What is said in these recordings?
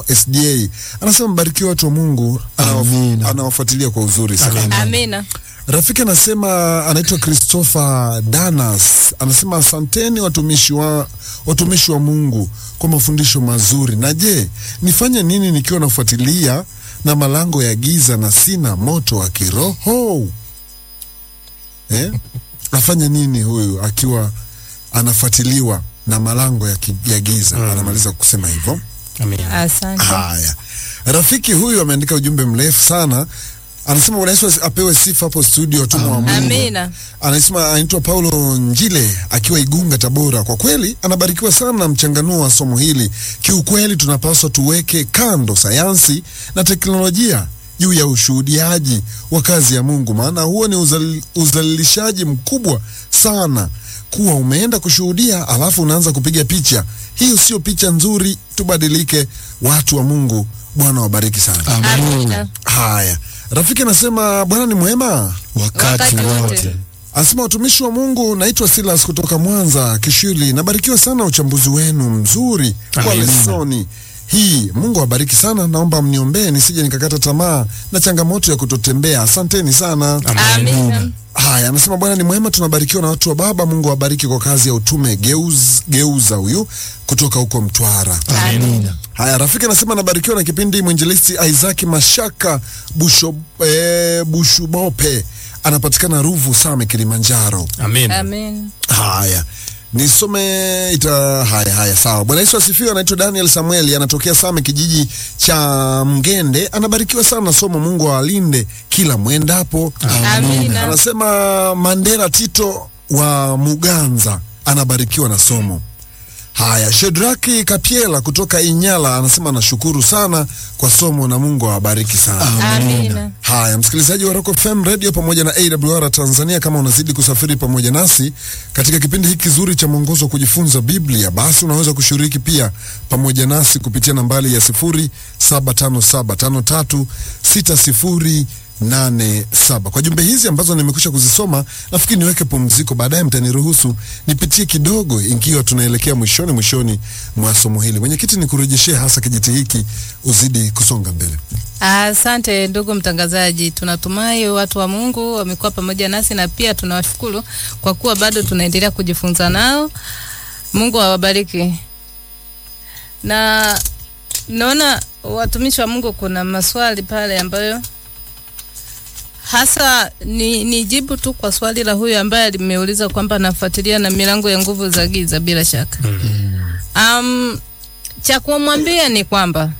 SDA anasema mbarikiwe watu wa Mungu, anawaf- Amina. anawafuatilia kwa uzuri sana. Amina. Rafiki anasema anaitwa Christopher Danas, anasema asanteni watumishi wa watumishi wa Mungu kwa mafundisho mazuri. Na je, nifanye nini nikiwa nafuatilia na malango ya giza na sina moto wa kiroho eh? Afanye nini huyu akiwa anafuatiliwa na malango ya, ki, ya giza? Anamaliza kusema hivyo. Amina. Asante. Haya, rafiki huyu ameandika ujumbe mrefu sana, anasema Bwana Yesu apewe sifa hapo studio, watumwa wa Mungu. Amina. Anasema anaitwa Paulo Njile akiwa Igunga, Tabora. Kwa kweli anabarikiwa sana na mchanganuo wa somo hili. Kiukweli tunapaswa tuweke kando sayansi na teknolojia juu ya ushuhudiaji wa kazi ya Mungu, maana huo ni uzal, uzalilishaji mkubwa sana kuwa umeenda kushuhudia alafu unaanza kupiga picha. Hiyo sio picha nzuri. Tubadilike, watu wa Mungu. Bwana wabariki sana. Amina. Haya, rafiki anasema Bwana ni mwema. wakati Wakati wote. wote. Anasema watumishi wa Mungu, naitwa Silas kutoka Mwanza Kishuli. Nabarikiwa sana uchambuzi wenu mzuri kwa Amina. lesoni hii. Mungu awabariki sana. Naomba mniombee nisije nikakata tamaa na changamoto ya kutotembea. Asanteni sana. Amina. Haya, anasema Bwana ni mwema, tunabarikiwa na watu wa Baba. Mungu awabariki kwa kazi ya utume. Geuz, geuza huyu kutoka huko Mtwara. Amina. Haya, rafiki anasema anabarikiwa na kipindi. Mwinjilisti Isaac Mashaka Busho, eh, Bushubope anapatikana Ruvu Same, Kilimanjaro. Amina. Amina. Haya, nisome ita. Haya, haya, sawa. Bwana Yesu asifiwe. Anaitwa Daniel Samueli, anatokea Same, kijiji cha Mgende. Anabarikiwa sana na somo. Mungu awalinde kila mwendapo. Amina. Anasema Mandela Tito wa Muganza anabarikiwa na somo. Haya, Shedraki Kapiela kutoka Inyala anasema anashukuru sana kwa somo na Mungu awabariki sana. Amina. Haya, msikilizaji wa Rock FM Radio pamoja na AWR Tanzania, kama unazidi kusafiri pamoja nasi katika kipindi hiki kizuri cha mwongozo wa kujifunza Biblia, basi unaweza kushiriki pia pamoja nasi kupitia nambari ya sifuri saba tano saba tano tatu sita sifuri nane saba. Kwa jumbe hizi ambazo nimekwisha kuzisoma, nafikiri niweke pumziko, baadaye mtaniruhusu nipitie kidogo, ikiwa tunaelekea mwishoni mwishoni mwa somo hili. Mwenyekiti, nikurejeshee hasa kijiti hiki uzidi kusonga mbele. Asante ndugu mtangazaji, tunatumai watu wa Mungu wamekuwa pamoja nasi na pia tunawashukuru kwa kuwa bado tunaendelea kujifunza nao. Mungu awabariki. Na naona watumishi wa Mungu, kuna maswali pale ambayo hasa ni, ni jibu tu kwa swali la huyu ambaye limeuliza kwamba anafuatilia na milango ya nguvu za giza bila shaka. Um, cha kumwambia ni kwamba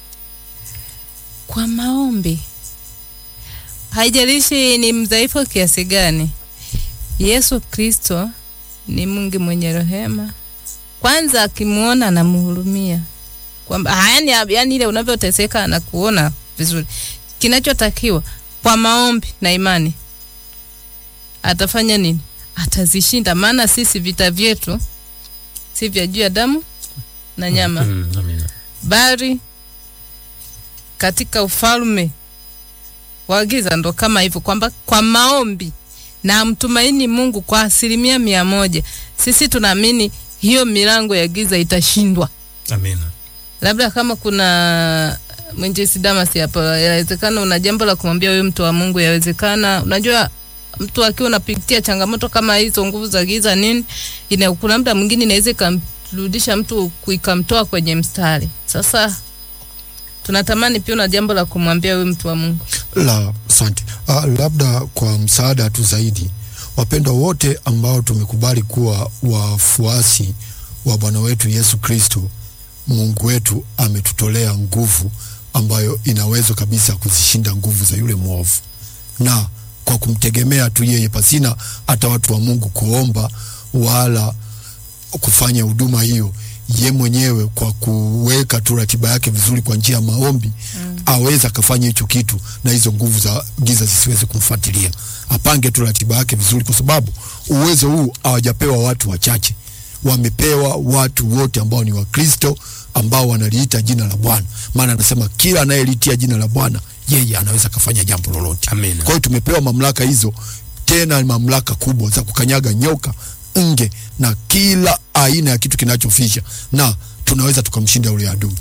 kwa maombi, haijalishi ni mdhaifu kiasi gani, Yesu Kristo ni Mungu mwenye rehema. Kwanza akimwona anamhurumia, kwamba yani, yani ile unavyoteseka anakuona vizuri. Kinachotakiwa kwa maombi na imani, atafanya nini? Atazishinda, maana sisi vita vyetu si vya juu ya damu na nyama Mm, Amina. bali katika ufalme wa giza. Ndo kama hivyo kwamba kwa maombi na mtumaini Mungu kwa asilimia mia moja, sisi tunaamini hiyo milango ya giza itashindwa. Amina. Labda kama kuna mwinjisi Damas hapo, yawezekana una jambo la kumwambia huyu mtu wa Mungu. Yawezekana unajua mtu akiwa unapitia changamoto kama hizo, nguvu za giza nini, ina kuna muda mwingine inaweza ikamrudisha mtu ku- ikamtoa kwenye mstari. Sasa tunatamani pia una jambo la kumwambia huyu mtu wa Mungu. La, asante. Ah, labda kwa msaada tu zaidi, wapendwa wote ambao tumekubali kuwa wafuasi wa Bwana wetu Yesu Kristo, Mungu wetu ametutolea nguvu ambayo inaweza kabisa kuzishinda nguvu za yule mwovu, na kwa kumtegemea tu yeye, pasina hata watu wa Mungu kuomba wala kufanya huduma hiyo ye mwenyewe kwa kuweka tu ratiba yake vizuri kwa njia ya maombi mm. aweza akafanya hicho kitu na hizo nguvu za giza zisiweze kumfuatilia. Apange tu ratiba yake vizuri, kwa sababu uwezo huu hawajapewa watu wachache, wamepewa watu wote ambao ni Wakristo ambao wanaliita jina la Bwana, maana anasema kila anayelitia jina la Bwana yeye anaweza akafanya jambo lolote. Amina. Kwa hiyo tumepewa mamlaka hizo, tena ni mamlaka kubwa za kukanyaga nyoka, nge na kila aina ya kitu kinachofisha, na tunaweza tukamshinda yule adui.